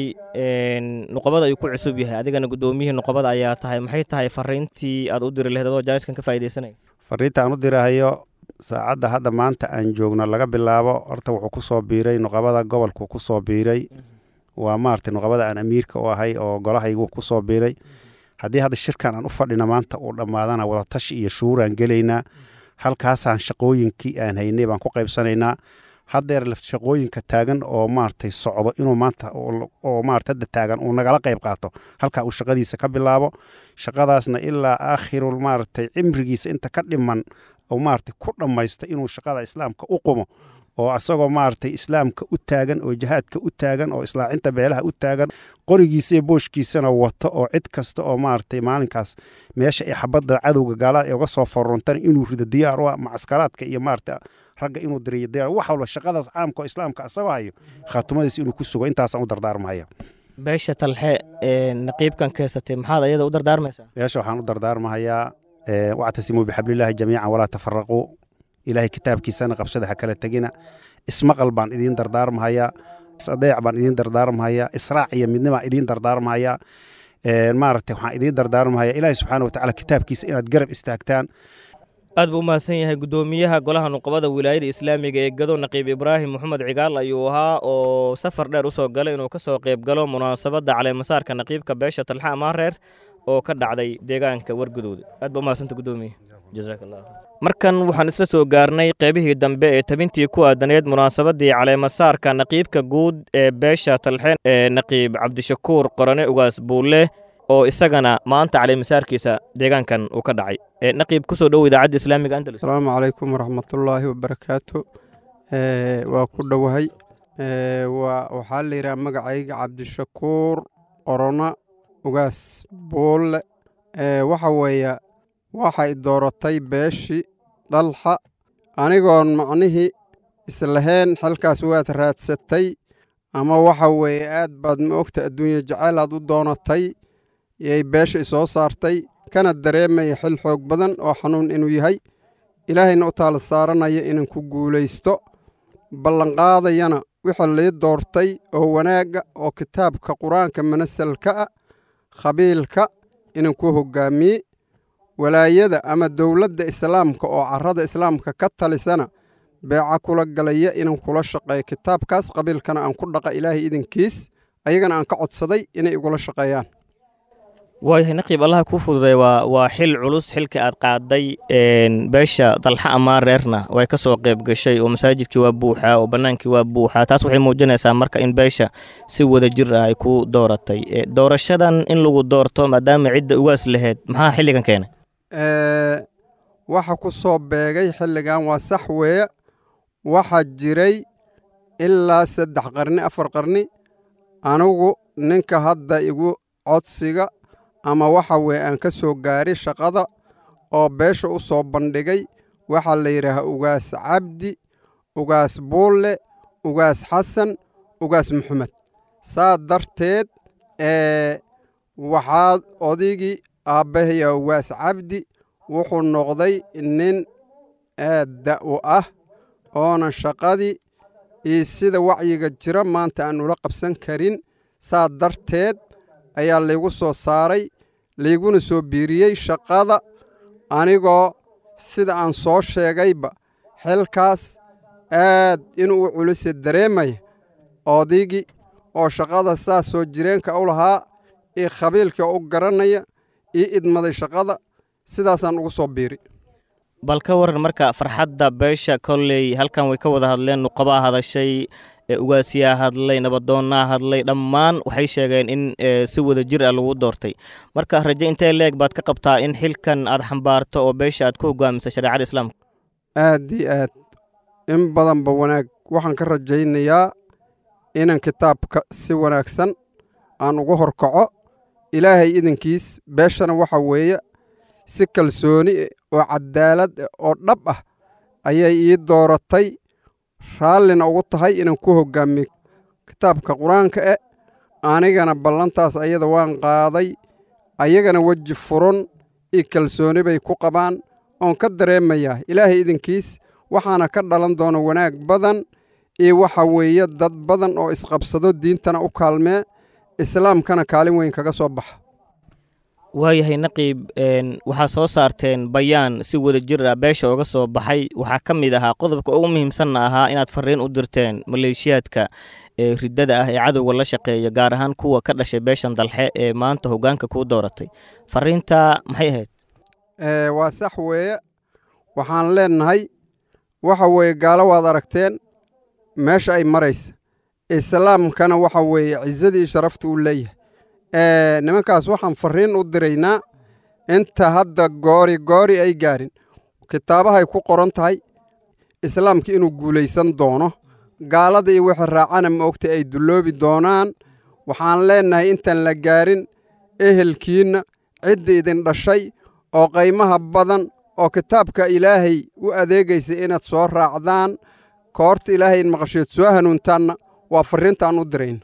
nuqabada ayuu ku cusub yahay adigana guddoomiyihii nuqabada ayaa tahay maxay tahay fariintii aad u diri lahayd adoo jaaniskan ka faa'iidaysanaya fariinta aan u dirahayo saacadda hadda maanta aan joogno laga bilaabo horta wuxuu ku soo biiray nuqabada gobolku ku soo biiray waa maaragtay nuqabada aan amiirka u ahay oo golahaygu ku soo biiray haddii hadda shirkan aan u fadhina maanta uu dhammaadana wadatashi iyo shuuraan gelaynaa halkaasaan shaqooyinkii aan haynay baan ku qaybsanaynaa haddeer shaqooyinka taagan oo maaragtay socdo inuu maanta oo maarata hadda taagan uu nagala qayb qaato halkaa uu shaqadiisa ka bilaabo shaqadaasna ilaa aakhirul maaragtay cimrigiisa inta ka dhiman oo maaragtay ku dhammaysto inuu shaqada islaamka u qumo oo asagoo maaragtay islaamka u taagan oo jihaadka u taagan oo islaacinta beelaha u taagan qorigiisa iyo booshkiisana wato oo cid kasta oo maaragtay maalinkaas meesha ay xabadda cadowga gaalada ay uga soo foruntana inuu rido diyaar u ah macaskaraadka iyo maaragtay ragga inuu diriyo diyaar wax walba shaqadaas caamka oo islaamka asagoo hayo khaatumadiisa inuu ku sugo intaasaan u dardaarmahaya beesha talxe ee naqiibkan keesatay maxaad ayada u dardaarmaysaa beesha waxaan u dardaarmahayaa wactasimuu bixablillaahi jamiican walaa tafaraquu ilaahay kitaabkiisana qabsada ha kala tegina ismaqal baan idiin dardaarmahayaa isadeec baan idiin dardaarmahayaa israac iyo midnibaan idiin dardaarmahayaa maaragtay waxaan idiin dardaarmahayaa ilaahay subxaana watacaala kitaabkiisa inaad garab istaagtaan aad buu u mahadsan yahay guddoomiyaha golaha nuqabada wilaayada islaamiga ee gado naqiib ibraahim moxamed cigaal ayuu ahaa oo safar dheer u soo galay inuu ka soo qayb galo munaasabadda caleemasaarka naqiibka beesha talxa amaareer oo ka dhacday deegaanka wargudooda aad baa u mahadsanta guddoomiye jazaak allah markan waxaan isla soo gaarnay qaybihii dambe ee tabintii ku aadaneed munaasabaddii caleemasaarka naqiibka guud ee beesha talxeen ee naqiib cabdishakuur qorane ugaas buulle oo isagana maanta caleemasaarkiisa deegaankan uu ka dhacay naqiib kusoo dhow idaacadda islaamiga andalus asalaamu calaykum waraxmatullaahi wabarakaatu waa ku dhowahay waxaa la yidhaha magacayga cabdishakuur qorona ugaas buulle waxa weeye waxay dooratay beeshii dhalxa anigoon macnihii islahayn xilkaas waad raadsatay ama waxa weeye aad baad ma ogta adduunye jacayl aad u doonatay yay beesha isoo saartay kana dareemaya xil xoog badan oo xanuun inuu yahay ilaahayna u taala saaranaya inan ku guulaysto ballanqaadayana wixii lii doortay oo wanaagga oo kitaabka qur-aanka manasalka ah khabiilka inan ku hoggaamiye walaayada ama dowladda islaamka oo carrada islaamka ka talisana beeca kula galaya inan kula shaqeeyo kitaabkaas qabiilkana aan ku dhaqa ilaahay idankiis ayagana aan ka codsaday inay igula shaqeeyaan waayahay naqiib allaha kuu fududay waa waa xil culus xilka aad qaaday beesha dalxa amaa reerna way ka soo qayb gashay oo masaajidkii waa buuxaa oo bannaankii waa buuxaa taas waxay muujinaysaa marka in beesha si wada jir ah ay ku dooratay doorashadan in lagu doorto maadaama cidda ugaas lahayd maxaa xilligan keenay waxa ku soo beegay xilligan waa sax weeye waxaa jiray ilaa saddex qarni afar qarni anigu ninka hadda igu codsiga ama waxa weye aan ka soo gaaray shaqada oo beesha u soo bandhigay waxaa la yidhaahaa ugaas cabdi ugaas buulle ugaas xasan ugaas maxamed saa darteed ee waxaa odaygii aabbahaya ugaas cabdi wuxuu noqday nin aad da' u ah oonan shaqadii iyo sida wacyiga jira maanta aan ula qabsan karin saa darteed ayaa laygu soo saaray layguna soo biiriyey shaqada anigoo sida aan soo sheegayba xilkaas aad inuu u culise dareemaya odaygii oo shaqada saas soo jireenka u lahaa iyo khabiilka u garanaya io idmaday shaqada sidaasaan ugu soo biiri bal ka waran marka farxadda beesha kolley halkan way ka wada hadleen nuqabaa hadashay ugaasiyaa hadlay nabadoonnaa hadlay dhammaan waxay sheegeen in si wada jir ah lagu doortay marka raje intee leeg baad ka qabtaa in xilkan aad xambaarto oo beesha aad ku hogaamisa shareecada islaamka aad iyo aad in badanba wanaag waxaan ka rajaynayaa inan kitaabka si wanaagsan aan uga horkaco ilaahay idankiis beeshana waxa weeye si kalsooni oo cadaalad oo dhab ah ayay ii dooratay raallina ugu tahay inaan ku hoggaamiyo kitaabka qur-aanka e anigana ballantaas ayada waan qaaday ayagana weji furan iyo kalsooni bay ku qabaan oon ka dareemayaa ilaahay idankiis waxaana ka dhalan doona wanaag badan iyo waxa weeye dad badan oo isqabsado diintana u kaalmee islaamkana kaalin weyn kaga soo baxa waayahay naqiib waxaa soo saarteen bayaan si wada jir ah beesha uga soo baxay waxaa ka mid ahaa qodobka ugu muhiimsanna ahaa inaad fariin u dirteen maleeshiyaadka ee riddada ah ee cadowga la shaqeeya gaar ahaan kuwa ka dhashay beeshan dalxe ee maanta hoggaanka kuu dooratay fariinta maxay ahayd waa sax weeye waxaan leennahay waxa weeye gaalo waad aragteen meesha ay maraysa islaamkana waxa weeye cisadii sharafta uu leeyahay nimankaas waxaan fariin u diraynaa inta hadda goori goori ay gaarin kitaabahay ku qoran tahay islaamka inuu guulaysan doono gaalada iyo wixii raacana ma ogta ay dulloobi doonaan waxaan leennahay intaan la gaarin ehelkiinna cidda idin dhashay oo qaymaha badan oo kitaabka ilaahay u adeegaysa inaad soo raacdaan koorta ilaahay in maqasheed soo hanuuntaanna waa farriintaan u dirayna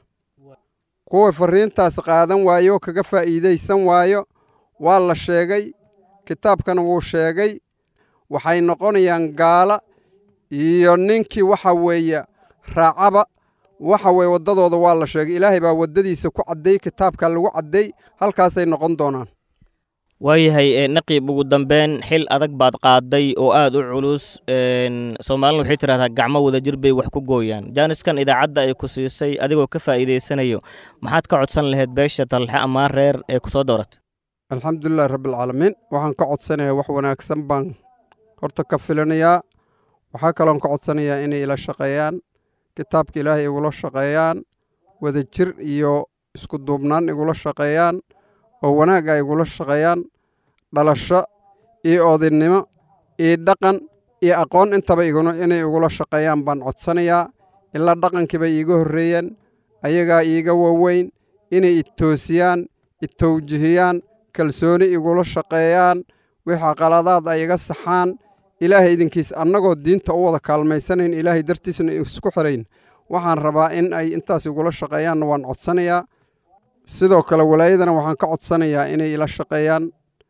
kuwa farriintaas qaadan waayo kaga faa'iidaysan waayo waa la sheegay kitaabkana wuu sheegay waxay noqonayaan gaala iyo ninkii waxa weeye raacaba waxa weye waddadooda waa la sheegay ilaahay baa waddadiisa ku cadday kitaabka lagu cadday halkaasay noqon doonaan waayahay naqiib ugu dambeyn xil adag baad qaaday oo aad u culus soomaalina waxay tidhahdaa gacmo wadajir bay wax ku gooyaan jaaniskan idaacadda ay ku siisay adigoo ka faa'iidaysanayo maxaad ka codsan lahayd beesha talxe amaan reer ee ku soo dooratay alxamdulilahi rabbialcaalamiin waxaan ka codsanayaa wax wanaagsan baan horta ka filinayaa waxaa kaloon ka codsanayaa inay ila shaqeeyaan kitaabka ilaahay igula shaqeeyaan wadajir iyo isku duubnaan igula shaqeeyaan oo wanaag ay igula shaqeeyaan dhalasho iyo odaynimo iyo dhaqan iyo aqoon intaba inay igula shaqeeyaan baan codsanayaa ilaa dhaqankiiba iiga horreeyeen ayagaa iiga waaweyn inay itoosiyaan itowjihiyaan kalsooni igula shaqeeyaan wixii qaladaad ay iga saxaan ilaahay idinkiis annagoo diinta u wada kaalmaysanayn ilaahay dartiisna isku xirayn waxaan rabaa in ay intaas igula shaqeeyaanna waan codsanayaa sidoo kale walaayadana waxaan ka codsanayaa inay ila shaqeeyaan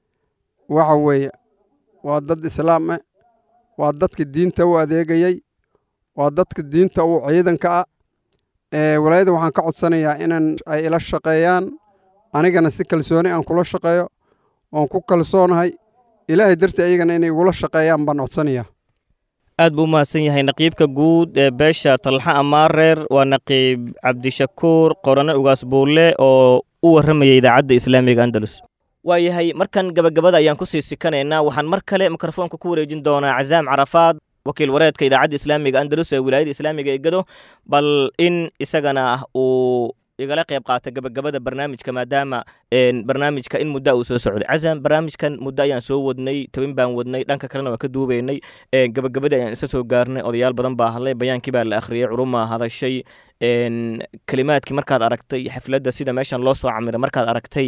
waxa weeye waa dad islaam ah waa dadka diinta u adeegayey waa dadka diinta u ciidanka ah walaayada waxaan ka codsanayaa inan ay ila shaqeeyaan anigana si kalsooni aan kula shaqeeyo oon ku kalsoonahay ilaahay dartii ayagana inay igula shaqeeyaan baan codsanayaa aad buu u mahadsan yahay naqiibka guud ee beesha talxa amaareer waa naqiib cabdishakuur qorane ugaas buulle oo u warramaya idaacadda islaamiga andalus waayahay markan gabagabada ayaan ku sii sikanaynaa waxaan mar kale mikrofoonka ku wareejin doonaa cazaam carafaad wakiil wareedka idaacadda islaamiga andalus ee wilaayada islaamiga ee gado bal in isagana uu igala qayb qaata gabagabada barnaamijka maadaama barnaamijka in muddo uu soo socday casam barnaamijkan muddo ayaan soo wadnay tabin baan wadnay dhanka kalena waan ka duubaynay gabagabadii ayaan isa soo gaarnay odayaal badan baa hadlay bayaankii baa la akhriyey curumaa hadashay kelimaadkii markaad aragtay xafladda sida meeshan loo soo camiray markaad aragtay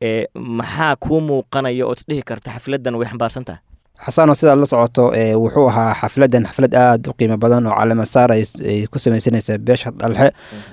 maxaa kuu muuqanaya ood isdhihi karta xafladdan way xambaarsan tahay xasano sidaad la socoto wuxuu ahaa xafladan xaflad aada u qiimo badan oo calaamasaar ay ku samaysanaysa beesha dhalxe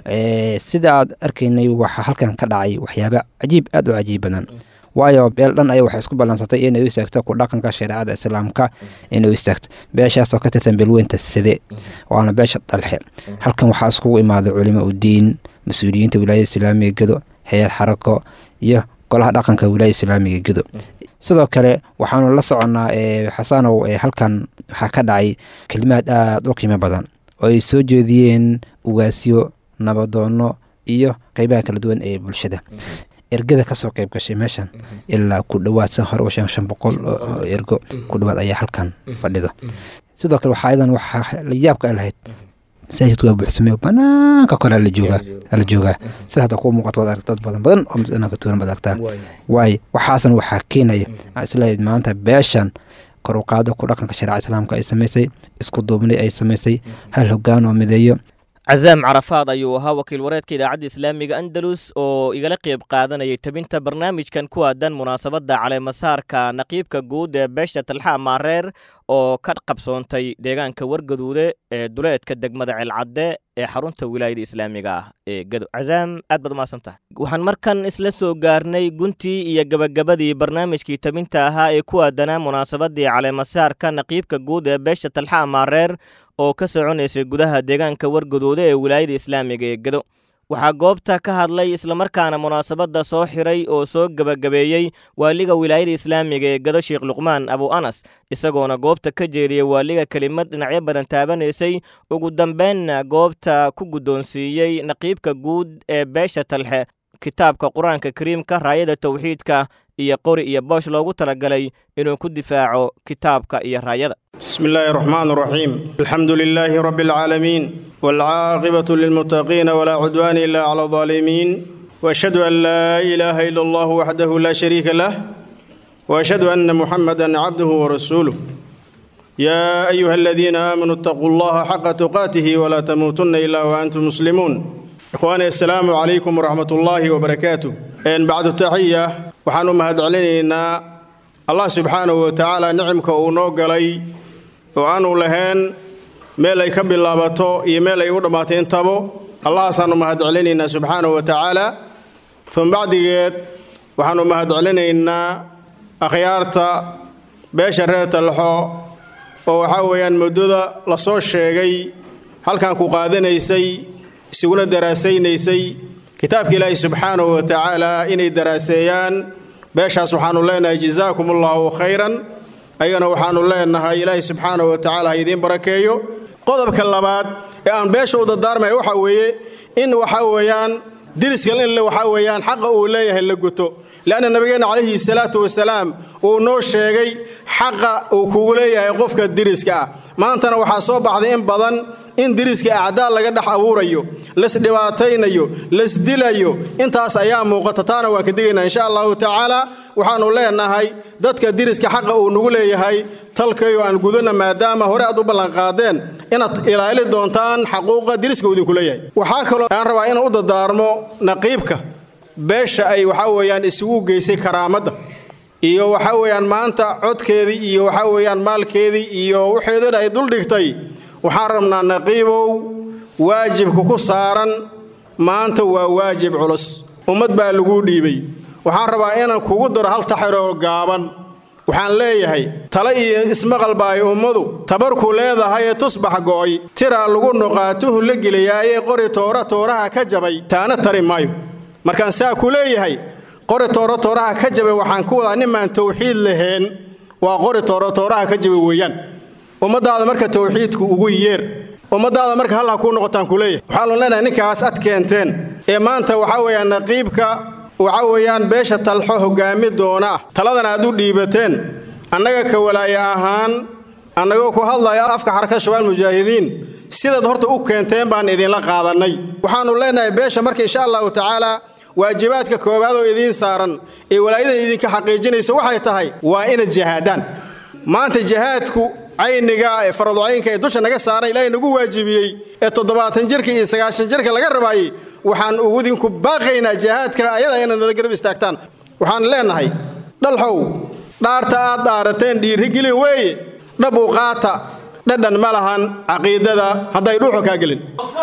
sida aad arkaynay waxaa halkan ka dhacay waxyaaba cajiib aada u cajiib badan waayo beel dhan aya waxay isku ballansatay inay u istaagto ku dhaqanka shareecada islaamka inay u istaagto beeshaasoo ka tirsan beelweynta side waana beesha dhalxe halkan waxaa iskugu imaaday culimo udiin mas-uuliyiinta wilaayada islaamiga gedo heer xarako iyo golaha dhaqanka wilaayada islaamiga gedo sidoo kale waxaanu la soconnaa xasanow halkan waxaa ka dhacay kelimaad aada u qiimo badan oo ay soo jeediyeen ugaasyo nabadoonno iyo qeybaha kala duwan ee bulshada ergada kasoo qeyb gashay meeshan ilaa ku dhowaad san hore ushan shan boqol oo ergo ku dhowaad ayaa halkan fadhido sidoo kale waxaa idan waxaa la yaabka lahayd masaajidku waa buuxsamey banaanka kore la joogaa la joogaa sida hadda kuu muuqato waad aragta dad badan badan oo mudanaanka tuuran baad aragtaa waayo waxaasan waxaa keenaya aan isleeyahay maanta beeshan kor u qaado ku dhaqanka shareeca islaamka ay samaysay isku duubnay ay samaysay hal hoggaan oo mideeyo cazaam carafaad ayuu ahaa wakiil wareedka idaacadda islaamiga andalus oo igala qeyb qaadanayay tabinta barnaamijkan ku aadan munaasabadda caleemasaarka naqiibka guud ee beesha talxa maareer oo ka qabsoontay deegaanka wargaduude ee duleedka degmada celcadde ee xarunta wilaayada islaamiga ah ee gado cazaam aad baad umahadsan tahay waxaan markan isla soo gaarnay guntii iyo gabagabadii barnaamijkii tabinta ahaa ee ku aadanaa munaasabadii caleemasaarka naqiibka guud ee beesha talxa maareer oo ka soconaysay gudaha deegaanka wargaduude ee wilaayada islaamiga ee gado waxaa goobta ka hadlay islamarkaana munaasabadda soo xiray oo soo gebagabeeyey waaliga wilaayada islaamiga ee gado sheekh luqmaan abu anas isagoona goobta ka jeediyey waaliga kelimad dhinacyo badan taabanaysay ugu dambeynna goobta ku guddoonsiiyey naqiibka guud ee beesha talxe kitaabka qur-aanka kariimka raayada tawxiidka iyo qori iyo boosh loogu talagalay inuu ku difaaco kitaabka iyo raayada بسم الله الرحمن الرحيم الحمد لله رب العالمين والعاقبة للمتقين ولا عدوان إلا على الظالمين وأشهد أن لا إله إلا الله وحده لا شريك له وأشهد أن محمدا عبده ورسوله يا أيها الذين آمنوا اتقوا الله حق تقاته ولا تموتن إلا وأنتم مسلمون إخواني السلام عليكم ورحمة الله وبركاته إن بعد التحية وحنو مهد علينا الله سبحانه وتعالى نعمك ونوغلي oo aanu lahayn meel ay ka bilaabato iyo meel ay u dhammaatay intabo allahaasaannu mahadcelinaynaa subxaanahu wa tacaala un bacdigeed waxaannu mahadcelinaynaa akhyaarta beesha reer talxo oo waxaa weeyaan muddada la soo sheegay halkan ku qaadanaysay isuguna daraasaynaysay kitaabka ilaahi subxaanahu wa tacaala inay daraaseeyaan beeshaas waxaannu leenahay jazaakum allahu khayran ayagana waxaannu leenahay ilaahay subxaanahu wa tacaala ha idiin barakeeyo qodobka labaad ee aan beesha u dardaarmaya waxaa weeye in waxaa weeyaan diriska in waxaa weeyaan xaqa uu leeyahay la guto leanna nabigeenna calayhi salaatu wasalaam uu noo sheegay xaqa uu kugu leeyahay qofka diriska ah maantana waxaa soo baxday in badan in diriska acdaal laga dhex abuurayo lasdhibaataynayo lasdilayo intaas ayaa muuqata taana waan ka digaynaa insha allahu tacaala waxaannu leenahay dadka diriska xaqa uu nagu leeyahay talkayo aan gudana maadaama hore aad u ballanqaadeen inaad ilaali doontaan xaquuqa diriska uu idinku leeyahay waxaa kaloo aan rabaa inaan u dadaarmo naqiibka beesha ay waxaa weeyaan isugu geysay karaamadda iyo waxaa weeyaan maanta codkeedii iyo waxaa weeyaan maalkeedii iyo waxeedana ay duldhigtay waxaan rabnaa naqiibow waajibka ku saaran maanta waa waajib culus ummad baa laguu dhiibay waxaan rabaa inaan kugu daro hal taxiroo gaaban waxaan leeyahay tale iyo ismaqal ba ay ummadu tabarku leedahay ee tusbax go'ay tiraa lagu noqaatuhu la geliyaayee qori toora tooraha ka jabay taana tari maayo markaan saa ku leeyahay qori toora tooraha ka jabay waxaan ku wadaa nimaan tawxiid lahayn waa qori toora tooraha ka jabay weeyaan ummadaada marka tawxiidku ugu yeer ummadaada marka hal ha kuu noqotaan ku leeyahay waxaa loo leenahay ninkaas ad keenteen ee maanta waxaa weeyaan naqiibka waxaa weeyaan beesha talxo hoggaami doona ah taladana aad u dhiibateen annaga ka walaaye ahaan annagoo ku hadlaya afka xarakada shabaal mujaahidiin sidaad horta u keenteen baan idinla qaadannay waxaannu leenahay beesha marka insha allahu tacaala waajibaadka koowaad oo idiin saaran ee walaayadan idinka xaqiijinaysa waxay tahay waa inaad jihaadaan maanta jihaadku cayniga ee faradcaynka ee dusha naga saaran ilaahay nagu waajibiyey ee toddobaatan jirka iyo sagaashan jirka laga rabaayey waxaan idinku baaqaynaa jihaadka ayada inaad nala garab istaagtaan waxaan leenahay dhalxow dhaarta aad dhaarateen dhiirigelin weeye dhabu qaata dhadhan ma lahan caqiidada hadday dhuuxo kaa gelin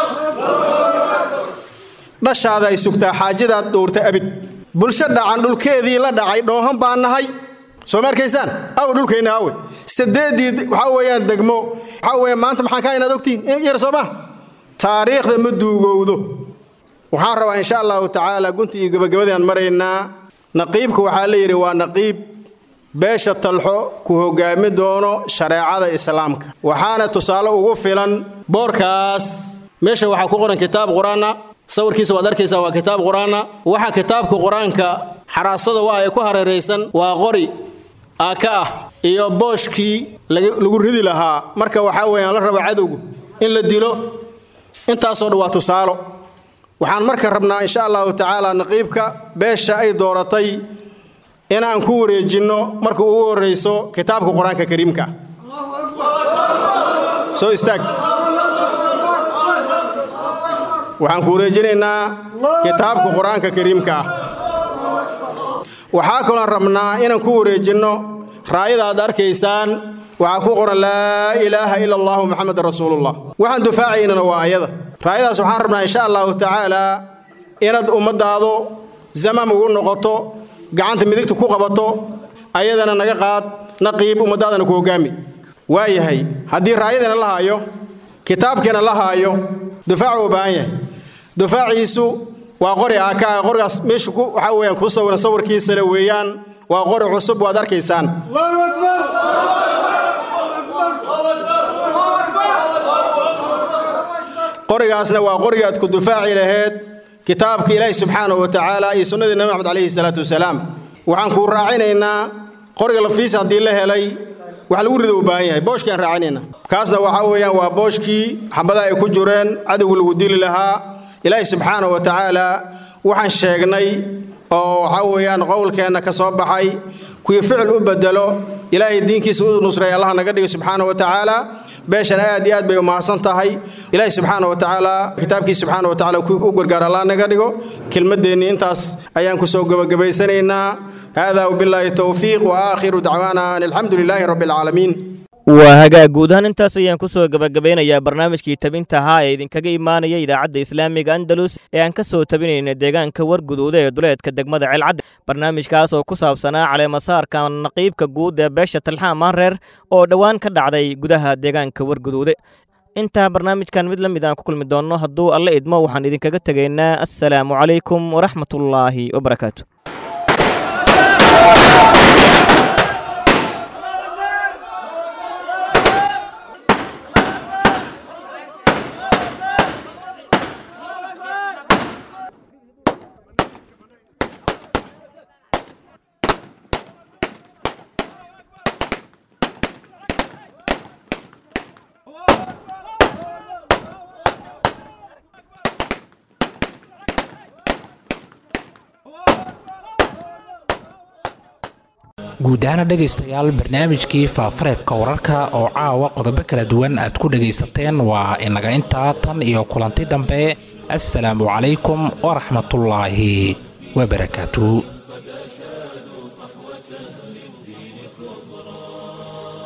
dhashaada ay sugtaa xaajadaad dhowrta abid bulsho dhacan dhulkeedii la dhacay dhoohan baan nahay soo ma arkaysaan aw dhulkeenna awe sideedii waxaa weeyaan degmo waxaa weeyaan maanta maxaan kaa inaad ogtihiin yar soo ma taariikhda ma duugowdo waxaan rabaa insha allahu tacaala gunti iyo gabagabadii aan maraynaa naqiibka waxaa la yidhi waa naqiib beesha talxo ku hoggaami doono shareecada islaamka waxaana tusaale ugu filan boorkaas meesha waxaa ku qoran kitaab qur-aana sawirkiisa waad arkaysaa waa kitaab qur-aana waxa kitaabka qur-aanka xaraasada waa ay ku hareeraysan waa qori aaka ah iyo booshkii lagu ridi lahaa marka waxaa weeyaan la raba cadowgu in la dilo intaasoo dhan waa tusaalo waxaan marka rabnaa insha allahu tacaala naqiibka beesha ay dooratay inaan ku wareejinno marka ugu horrayso kitaabka qur-aanka kariimka soo istaag waxaan ku wareejinaynaa kitaabka qur-aanka kariimka ah waxaa kaloon rabnaa inaan ku wareejinno raayada aad arkaysaan waxaa ku qoran laa ilaaha ila allahu maxamed rasuulullah waxaan dufaacaynana waa ayada raayadaas waxaan rabnaa insha allahu tacaala inaad ummadaadu zamaam ugu noqoto gacanta midigta ku qabato ayadana naga qaad naqiib ummadaadana ku hoggaami waayahay haddii raayadana la haayo kitaabkeena la haayo dufaacu u baahan yahay dufaaciisu waa qori aakaa qorigaas meesha waxaa weeyaan ku sawiran sawirkiisale weeyaan waa qori cusub waad arkaysaan qorigaasna waa qoriga aad ku dufaaci laheed kitaabka ilaahi subxaanahu wa tacaala iyo sunnadii nabi maxamed calayhi salaatu wasalaam waxaan kuu raacinaynaa qoriga lafiisa haddii la helay wax lagu rido u baahan yahay booshkaan raacinaynaa kaasna waxaa weeyaan waa booshkii xabadaha ay ku jireen cadowga lagu dili lahaa ilaahi subxaanahu wa tacaala waxaan sheegnay oo waxaa weeyaan qowlkeenna ka soo baxay kuwii ficil u bedelo ilaahay diinkiisa u nusray allah naga dhigo subxaanahu wa tacaala beeshana aad iyo aad bay u mahadsan tahay ilaahi subxaana wa tacaala kitaabkiisa subxaana wa tacaala u gargaar allah naga dhigo kelmaddeenni intaas ayaan ku soo gebagabaysanaynaa haadaa wabillaahi towfiiq wa aakhiru dacwaana an alxamdu lilaahi rabbi alcaalamiin waa hagaag guud ahaan intaas ayaan ku soo gebagabeynayaa barnaamijkii tabinta ahaa ee idinkaga imaanaya idaacadda islaamiga andalus ee aan ka soo tabinayna deegaanka warguduuda ee duleedka degmada ceelcadde barnaamijkaas oo ku saabsanaa caleemasaarka naqiibka guud ee beesha talxaan maanreer oo dhowaan ka dhacday gudaha deegaanka warguduude intaa barnaamijkan mid la mid aan ku kulmi doonno hadduu alle idmo waxaan idinkaga tegaynaa assalaamu calaykum waraxmatullaahi wabarakaatu guud ahaana dhegaystayaal barnaamijkii faafareebka wararka oo caawa qodobo kala duwan aad ku dhegaysateen waa inaga intaa tan iyo kulanti dambe assalaamu calaykum waraxmatullaahi wabarakaatu